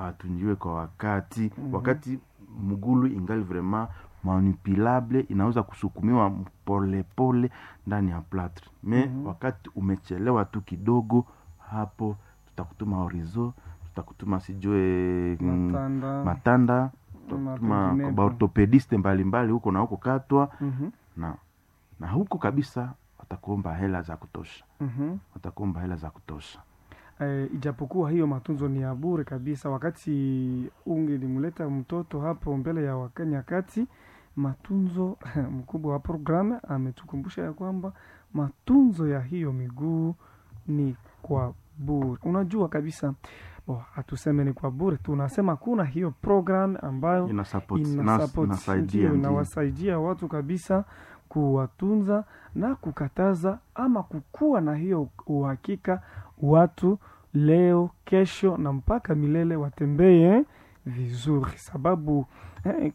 hatunjiwe kwa wakati Mhm. wakati mgulu ingali vraiment manipulable inaweza kusukumiwa polepole ndani ya platre me Mhm. wakati umechelewa tu kidogo hapo tutakutuma horizo tutakutuma sijue mm, matanda matanda na tutakutuma penginepo. baortopediste mbalimbali huko na huko katwa Mhm, na na huko kabisa watakuomba hela za kutosha mhm. watakuomba hela za kutosha Eh, ijapokuwa hiyo matunzo ni ya bure kabisa. Wakati ungelimleta mtoto hapo mbele ya waka- nyakati, matunzo mkubwa wa programu ametukumbusha ya kwamba matunzo ya hiyo miguu ni kwa bure. Unajua kabisa oh, hatuseme ni kwa bure, tunasema kuna hiyo program ambayo ina support ina ina- support, inasaidia ndio, ndio. inawasaidia watu kabisa kuwatunza na kukataza ama kukuwa na hiyo uhakika watu leo kesho na mpaka milele watembee vizuri sababu eh,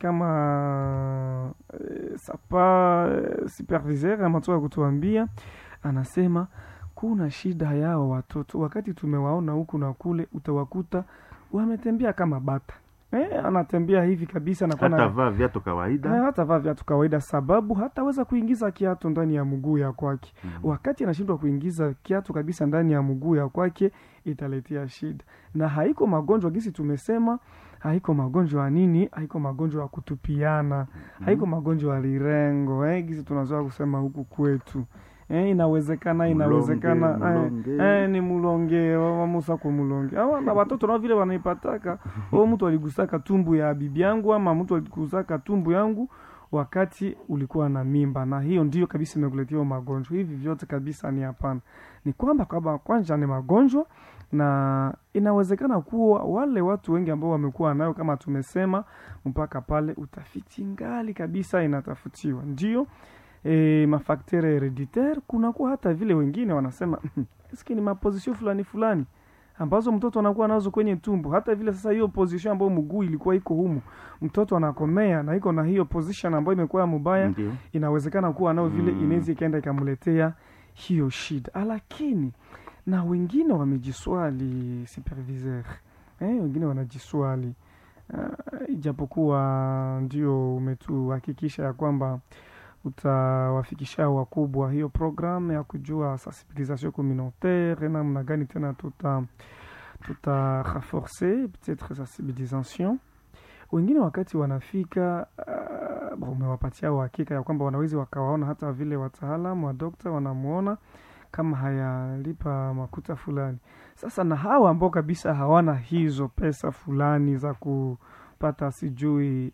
kama eh, sapa eh, superviseur amatoka kutuambia anasema kuna shida yao watoto wakati tumewaona huku na kule utawakuta wametembea kama bata eh, anatembea hivi kabisa na hata vaa viatu kawaida hata vaa viatu kawaida sababu hataweza kuingiza kiatu ndani ya mguu ya kwake Mhm. wakati anashindwa kuingiza kiatu kabisa ndani ya mguu ya kwake italetea shida na haiko magonjwa gisi tumesema haiko magonjwa ya nini haiko magonjwa ya kutupiana haiko magonjwa ya lirengo eh, gisi tunazoa kusema huku kwetu eh, inawezekana inawezekana Mulonge, eh, mulonge. eh, ni mulonge wamusa kwa mulonge awa na watoto nao vile wanaipataka o mtu aligusaka tumbu ya bibi yangu ama mtu aligusaka tumbu yangu wakati ulikuwa na mimba na hiyo ndio kabisa imekuletea hiyo magonjwa hivi vyote kabisa ni hapana ni kwamba kwamba kwanza ni magonjwa na inawezekana kuwa wale watu wengi ambao wamekuwa nayo kama tumesema mpaka pale utafiti ngali kabisa inatafutiwa ndio e, mafaktere hereditaire kunakuwa hata vile wengine wanasema eske ni mapozisio fulani fulani ambazo mtoto anakuwa nazo kwenye tumbo hata vile sasa hiyo position ambayo mguu ilikuwa iko humu mtoto anakomea na iko na hiyo position ambayo imekuwa ya mubaya ndio inawezekana kuwa nao vile Mm. inaweza ikaenda ikamletea hiyo shida lakini na wengine wamejiswali superviseur eh, wengine wanajiswali uh, ijapokuwa ndio umetuhakikisha ya kwamba utawafikisha wakubwa hiyo programu ya kujua sensibilisation communautaire namna gani tena tuta tuta renforcer peut-être sensibilisation wengine wakati wanafika uh, bon, umewapatia uhakika ya kwamba wanawezi wakawaona hata vile wataalamu wa dokta wanamwona kama hayalipa makuta fulani sasa na hawa ambao kabisa hawana hizo pesa fulani za kupata sijui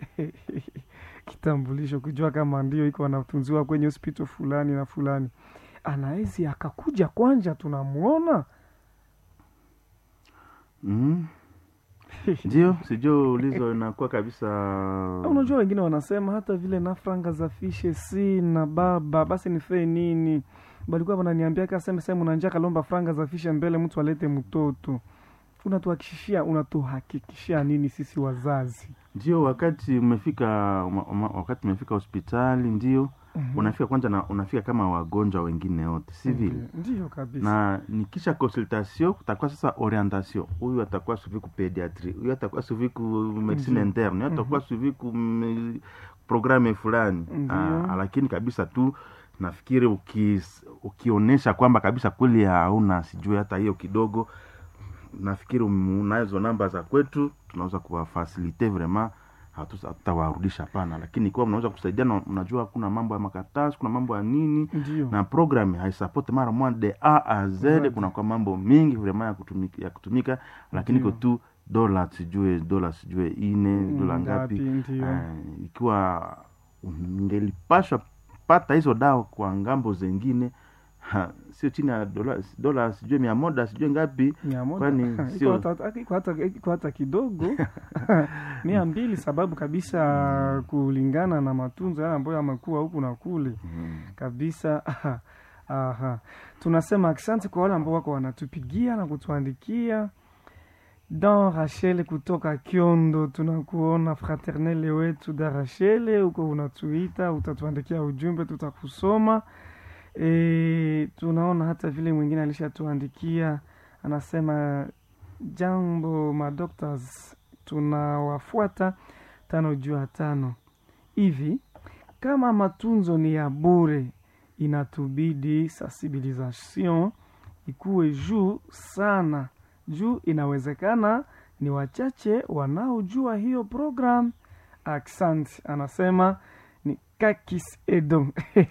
kitambulisho kujua kama ndio iko wanatunziwa kwenye hospital fulani na fulani anawezi akakuja kwanja tunamwona Mhm. ndio sijui ulizo inakuwa kabisa unajua wengine wanasema hata vile na franga za fishe si na baba basi nifee nini balikuwa wananiambia kaseme sehemu unanja kalomba franga za fishe mbele mtu alete mtoto unatuhakikishia unatuhakikishia nini sisi wazazi ndio wakati umefika uma- uma- wakati umefika hospitali ndio unafika kwanza na unafika kama wagonjwa wengine wote si vile Ndio- ndio kabisa na nikisha consultation kutakuwa sasa orientation huyu atakuwa suivi ku pediatrie huyu atakuwa suivi ku medicine Ndio. interne huyu atakuwa suivi ku mm, programme fulani Ndio. Ah, lakini kabisa tu nafikiri ukis, ukionyesha kwamba kabisa kweli hauna sijui hata hiyo kidogo nafikiri um- unazo namba za kwetu tunaweza kuwafasilite vraiment hatu- hatutawarudisha pana lakini ikiwa mnaweza kusaidiana unajua kuna mambo ya makaratasi kuna mambo ya nini ndio na program haisupport mara moja de a a z Zaidi. kuna kwa mambo mingi vraiment ya kutumika, ya kutumika lakini iko Ndio. tu dola sijue dola sijue ine dola ngapi ndio Eh, ikiwa ungelipashwa pata hizo dawa kwa ngambo zengine ha, sio chini ya dola, dola sijue mia moja sijue ngapi mia moja kwani Iko sio- hata- iko hata- iko hata kidogo mia mbili sababu kabisa kulingana na matunzo yale ambayo yamekuwa huku na kule mm. kabisa aha, aha. tunasema asante kwa wale ambao wako wanatupigia na kutuandikia dan rachel kutoka kiondo tunakuona fraternele wetu da rachel huko unatuita utatuandikia ujumbe tutakusoma e, tunaona hata vile mwingine alishatuandikia anasema jambo madoctors tunawafuata tano juu ya tano hivi. Kama matunzo ni ya bure, inatubidi sensibilisation ikuwe juu sana, juu inawezekana ni wachache wanaojua hiyo program. Accent anasema ni kakis edo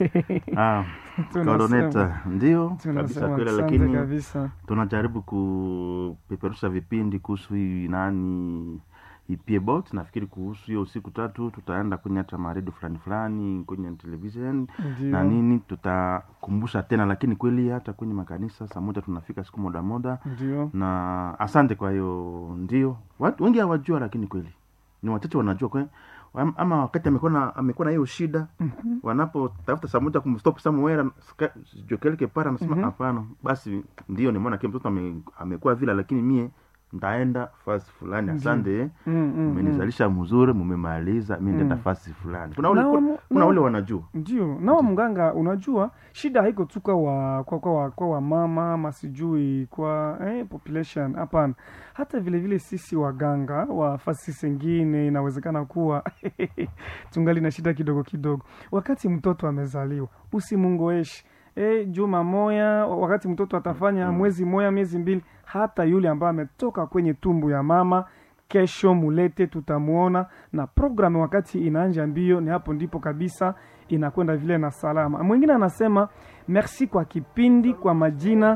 Ah, Tunasema- Coordinator, ndio kabisa tunasema kweli, asante lakini kabisa. tunajaribu kupeperusha vipindi kuhusu hii nani ipiebot nafikiri kuhusu hiyo siku tatu tutaenda kwenye hata maredio fulani fulani kwenye television na Ndio, nini tutakumbusha tena lakini kweli hata kwenye makanisa saa moja tunafika siku moda moda ndio, na asante kwa hiyo ndio watu wengi hawajua lakini kweli ni wachache wanajua kwe, Am- ama wakati amekuwa na amekuwa na hiyo shida Mhm. wanapotafuta saa moja kumstop somewhere ska- sijui quelque part anasema Mhm. hapana basi ndio nimeona kile mtoto ame, amekuwa vile lakini mie ntaenda fasi fulani Ndio. asante Mm, mm, mm. mmenizalisha mzuri mumemaliza mi ndaenda Mm. fasi fulani kuna wale, Na kuna, wamu- kuna na- wale wanajua ndio nawa mganga unajua shida haiko tu kwa wa, kwa, kwa, wa, kwa wamama ama sijui kwa eh, population hapana hata vile vile sisi waganga wa fasi zingine inawezekana kuwa tungali na shida kidogo kidogo wakati mtoto amezaliwa usimungoeshi E, juma moya wakati mtoto atafanya Mm. mwezi moya miezi mbili hata yule ambaye ametoka kwenye tumbu ya mama kesho mulete tutamuona na programu wakati inaanja mbio ni hapo ndipo kabisa inakwenda vile na salama mwingine anasema merci kwa kipindi kwa majina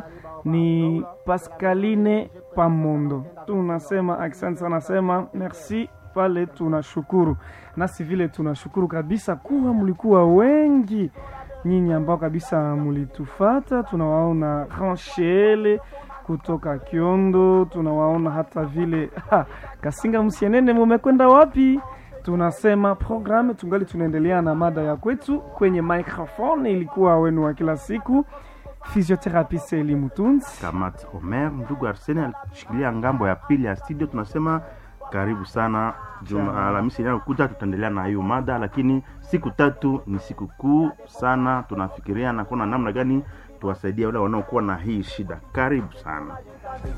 ni pascaline pamondo tunasema asante sana nasema merci pale tunashukuru nasi vile tunashukuru kabisa kuwa mlikuwa wengi nyinyi ambao kabisa mlitufata tunawaona ranshele kutoka kiondo tunawaona hata vile ha, kasinga msienene mumekwenda wapi tunasema programu tungali tunaendelea na mada ya kwetu kwenye microphone ilikuwa wenu wa kila siku physiotherapist Eli Mutunzi kamat omer ndugu arseni alishikilia ngambo ya pili ya studio tunasema karibu sana juma Sawa. alhamisi inayokuja tutaendelea na hiyo mada lakini siku tatu ni siku kuu sana tunafikiria na kuna namna gani tuwasaidia wale wanaokuwa na hii shida karibu sana